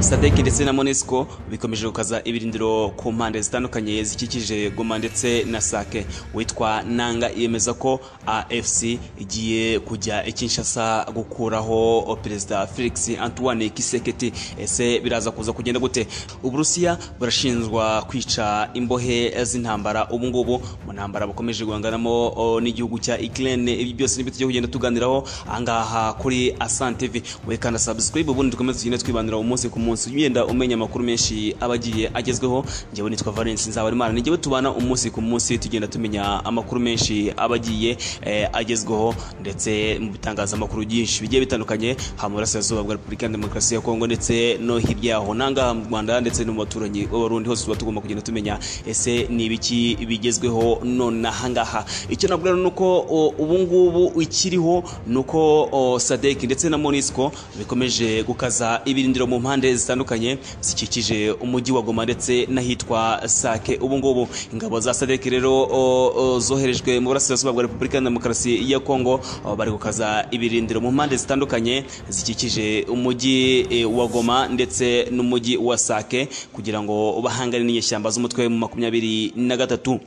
sadek ndetse na monesco bikomeje gukaza ibirindiro ku mpande zitandukanye zikikije goma ndetse na sake witwa nanga yemeza ko afc igiye kujya ikinshasa gukuraho perezida felix antoine kiseketi ese biraza kuza kugenda gute uburusiya burashinjwa kwica imbohe z'intambara ubu ngubu mu ntambara bukomeje guhanganamo o, n'igihugu cya ukraine ibi byose nibyo tugiye kugenda tuganiraho ahangaha kuri asante tv wekanda subscribe ubundi dukomeze tugende twibandira umunsi ku munsi ugenda umenya amakuru menshi aba agiye agezweho njyewe nitwa valence nzabarimana nijyewe tubana umunsi ku munsi tugenda tumenya amakuru menshi aba agiye eh, agezweho ndetse mu bitangazamakuru byinshi bigiye bitandukanye ha mu burasirazuba bwa repubulika ya demokarasi ya kongo ndetse no hirya yaho n'ahangaha mu rwanda ndetse no mu baturanyi b'abarundi hose tuba tugomba kugenda tumenya ese ni ibiki bigezweho nonaha ngaha icyo nabwira ni uko o, ubu ngubu ikiriho ni uko o, sadek ndetse na monisco bikomeje gukaza ibirindiro mu mpande zitandukanye zikikije umujyi wa goma ndetse n'ahitwa sake ubu ngubu ingabo za sadek rero o, o, zoherejwe mu burasirazuba bwa repubulika ya demokarasi ya kongo o, bari gukaza ibirindiro mu mpande zitandukanye zikikije umujyi e, wa goma ndetse n'umujyi wa sake kugira ngo bahangane n'inyeshyamba z'umutwe mu makumyabiri na gatatu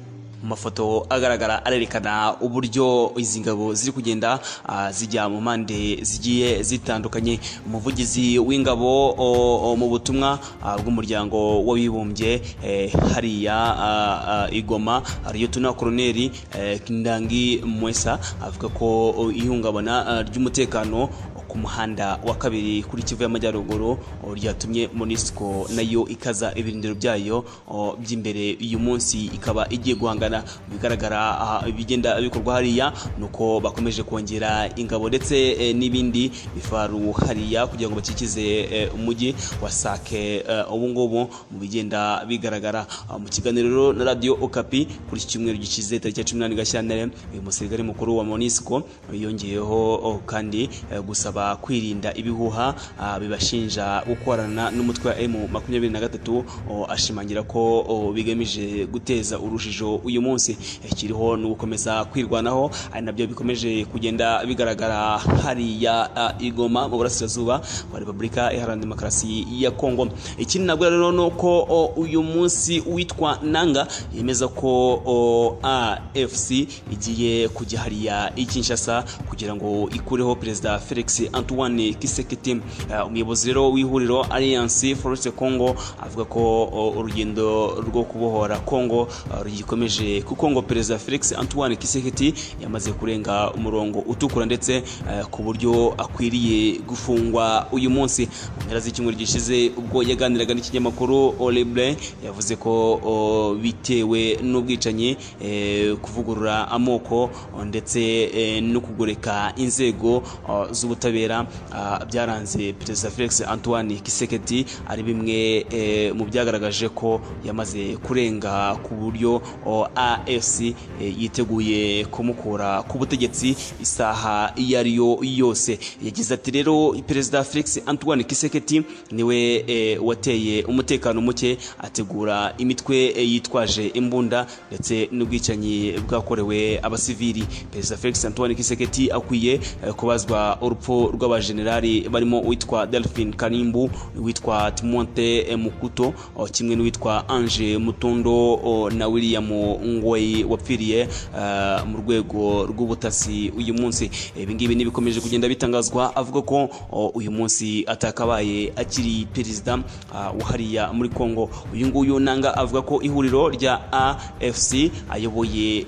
mu mafoto agaragara arerekana uburyo izi ngabo ziri kugenda ah, zijya mu mpande zigiye zitandukanye umuvugizi w'ingabo o- o, mu butumwa ah, bw'umuryango w'abibumbye eh, hariya ah, ah, i Goma Liyetona Koloneli eh, Kindangi Mwesa avuga ko o, ihungabana ah, ry'umutekano ku muhanda wa kabiri kuri kivu y'amajyaruguru o, ryatumye monisco nayo ikaza ibirindiro byayo o, by'imbere uyu munsi ikaba igiye guhangana mu bigaragara ah, ibigenda bikorwa hariya ni uko bakomeje kongera ingabo ndetse eh, n'ibindi bifaru hariya kugira ngo bakikize eh, umujyi wa sake eh, ubu ngubu mu bigenda bigaragara Ah, mu kiganiro rero na radio okapi kuri iki cyumweru gikize tariki ya cumi n'umunani gashyantare uyu musirikare mukuru wa monisco yongeyeho o, kandi eh, gusaba kwirinda ibihuha ah, bibashinja gukorana n'umutwe wa emu makumyabiri na gatatu o, ashimangira ko o, bigamije guteza urujijo uyu munsi Eh, kiriho no gukomeza kwirwanaho ari nabyo bikomeje kugenda bigaragara hariya ah, i Goma mu burasirazuba wa repubulika iharanira demokarasi ya kongo ikindi nabwo rero ni uko o, uyu munsi witwa nanga yemeza ko o, afc igiye kujya hariya i kinshasa kugira ngo ikureho perezida felix antoine kisekiti Eh, umuyobozi rero w'ihuriro alliance force congo avuga ko o, urugendo rwo kubohora congo ah, rugikomeje kuko ngo perezida felix antoine kisekiti yamaze kurenga umurongo utukura ndetse eh, ku buryo akwiriye gufungwa uyu munsi mu mpera z'icyumweru gishize ubwo yaganiraga n'ikinyamakuru oleble yavuze ko o, bitewe n'ubwicanyi eh, kuvugurura amoko o, ndetse eh, no kugoreka inzego o, z'ubutabera ah, byaranze perezida felix antoine kiseketi ari bimwe eh, mu byagaragaje ko yamaze kurenga ku buryo o, afc eh, yiteguye kumukura ku butegetsi isaha iyo ari yo yose yagize ati rero perezida felix antoine kiseketi niwe eh, wateye umutekano muke ategura imitwe eh, yitwaje imbunda ndetse n'ubwicanyi bwakorewe abasivili perezida felix antoine kiseketi akwiye eh, kubazwa urupfu rw'abajenerali barimo uwitwa delphine kanimbu uwitwa timonte eh, mukuto oh, kimwe n'uwitwa ange mutondo oh, na william ngoyi wapfiriye eh, mu rwego rw'ubutasi uyu munsi ibi ngibi ntibikomeje kugenda bitangazwa avuga ko oh, uyu munsi atakabaye akiri perezida ah, wa hariya muri congo uyu nguyu nanga avuga ko ihuriro rya afc ayoboye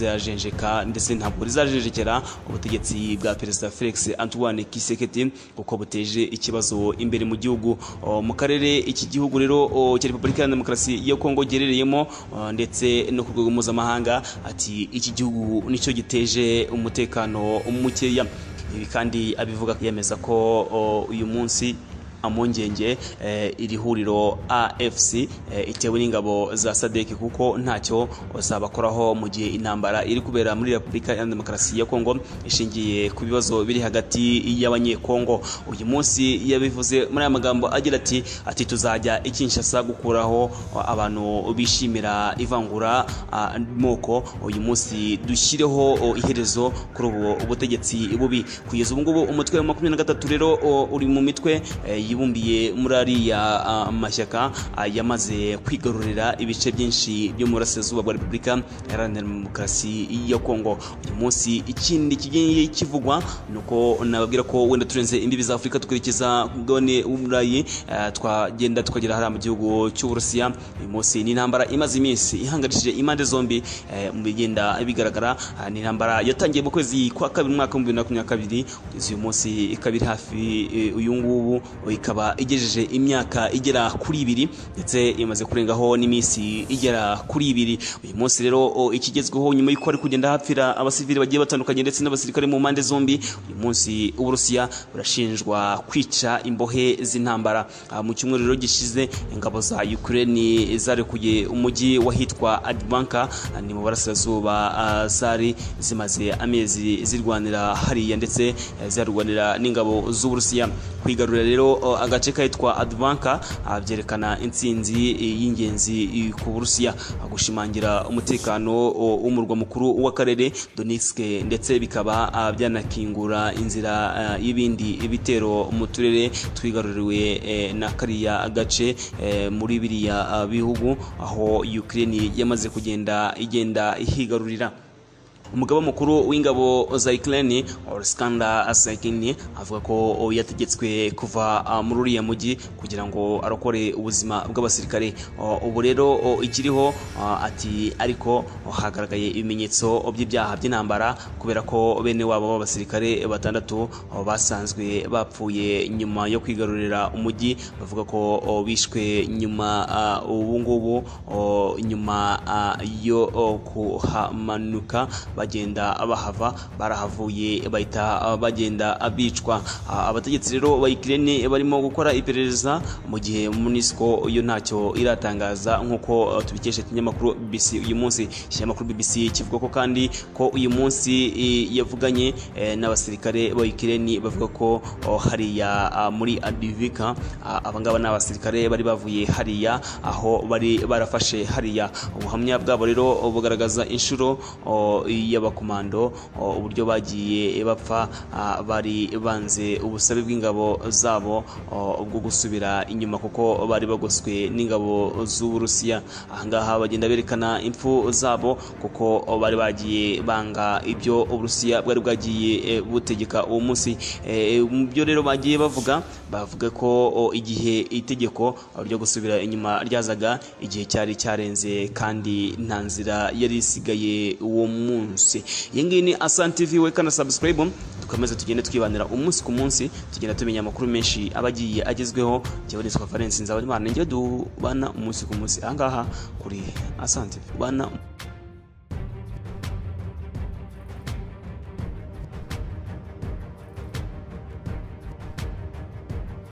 ritazajenjeka ndetse ntabwo rizajenjekera ubutegetsi bwa perezida felix antoine kiseketi kuko buteje ikibazo imbere mu gihugu Oh, mu karere iki gihugu rero oh, cya repubulika ya demokarasi ya kongo giherereyemo oh, ndetse no ku rwego mpuzamahanga ati iki gihugu nicyo giteje umutekano mukeya ibi kandi abivuga yemeza ko oh, uyu munsi amungenge eh, iri huriro afc eh, itewe n'ingabo za sadek kuko ntacyo zabakoraho mu gihe intambara iri kubera muri repubulika ya demokarasi ya kongo ishingiye ku bibazo biri hagati y'abanyekongo uyu munsi yabivuze muri aya magambo agira ati ati tuzajya ikinshasa gukuraho abantu bishimira ivangura ah, moko uyu munsi dushyireho oh, iherezo kuri ubu butegetsi bubi kugeza ubu ngubu umutwe wa makumyabiri na gatatu rero oh, uri mu mitwe eh, yibumbiye muri ariya ah, mashyaka ah, yamaze kwigarurira ibice byinshi byo mu burasirazuba bwa repubulika iharanira demokarasi ya kongo uyu munsi ikindi kigiye kivugwa ni uko nababwira ko wenda turenze imbibi za afurika tukurikiza mugabane w'uburayi ah, twagenda tukagera hariya mu gihugu cy'uburusiya uyu munsi ni intambara imaze iminsi ihangarishije impande zombi eh, mu bigenda bigaragara ah, ni intambara yatangiye mu kwezi kwa kabiri mu mwaka w'ibihumbi bibiri na makumyabiri na kabiri uyu munsi ikaba iri hafi eh, uyu ngubu ikaba igejeje imyaka igera kuri ibiri ndetse imaze kurengaho n'iminsi igera kuri ibiri uyu munsi rero o, ikigezweho nyuma y'uko hari kugenda hapfira abasivili bagiye batandukanye ndetse n'abasirikare mu mpande zombi uyu munsi uburusiya burashinjwa kwica imbohe z'intambara Ah, mu cyumweru rero gishize ingabo za ukraine zarekuye umujyi wahitwa adibanka ni mu burasirazuba ah, zari zimaze amezi zirwanira hariya ndetse eh, zarwanira n'ingabo z'uburusiya kwigarurira rero o, agace kahitwa adibanka byerekana intsinzi eh, y'ingenzi eh, ku burusiya Ah, gushimangira umutekano o, w'umurwa mukuru w'akarere donetsk ndetse bikaba ah, byanakingura inzira ah, y'ibindi bitero mu turere twigaruriwe eh, na kariya gace eh, muri biriya ah, bihugu aho ukraine yamaze kugenda igenda ihigarurira umugaba mukuru w'ingabo za Ukraine Oleksandr Sykine avuga ko yategetswe kuva ah, muri uriya mujyi kugira ngo arokore ubuzima bw'abasirikare O, ubu rero o, ikiriho ah, ati ariko o, hagaragaye ibimenyetso by'ibyaha by'intambara kubera ko bene wabo b'abasirikare batandatu o, basanzwe bapfuye nyuma yo kwigarurira umujyi bavuga ko o, bishwe nyuma ah, ubu ngubu o, nyuma ah, yo o, kuhamanuka bagenda bahava barahavuye bahita ah, bagenda ah, bicwa Ah, abategetsi rero ba Ukraine barimo gukora iperereza mu gihe MONUSCO yo ntacyo iratangaza nk'uko ah, tubikesha ikinyamakuru BBC uyu munsi ikinyamakuru BBC kivuga ko kandi ko uyu munsi eh, yavuganye eh, n'abasirikare ba Ukraine bavuga ko oh, hariya ah, muri Adivika ah, abangaba ni abasirikare bari bavuye hariya aho bari barafashe hariya ubuhamya bwabo rero oh, bugaragaza inshuro oh, y'abakomando oh, uburyo bagiye bapfa ah, bari banze ubusabe bw'ingabo zabo oh, bwo gusubira inyuma kuko bari bagoswe n'ingabo z'uburusiya ahangaha bagenda berekana impfu zabo kuko oh, bari bagiye banga ibyo uburusiya bwari bwagiye eh, butegeka uwo munsi Eh, mu byo rero bagiye bavuga bavuga ko oh, igihe itegeko oh, ryo gusubira inyuma ryazaga igihe cyari cyarenze kandi nta nzira yari isigaye uwo munsi iyi ngiyi ni asante tv wekana subscribe dukomeze tugende twibanira umunsi ku munsi tugenda tumenya amakuru menshi aba agiye agezweho njyewe nitwa valence nzaba ari mwana njyewe dubana umunsi ku munsi ahangaha kuri asante tv bana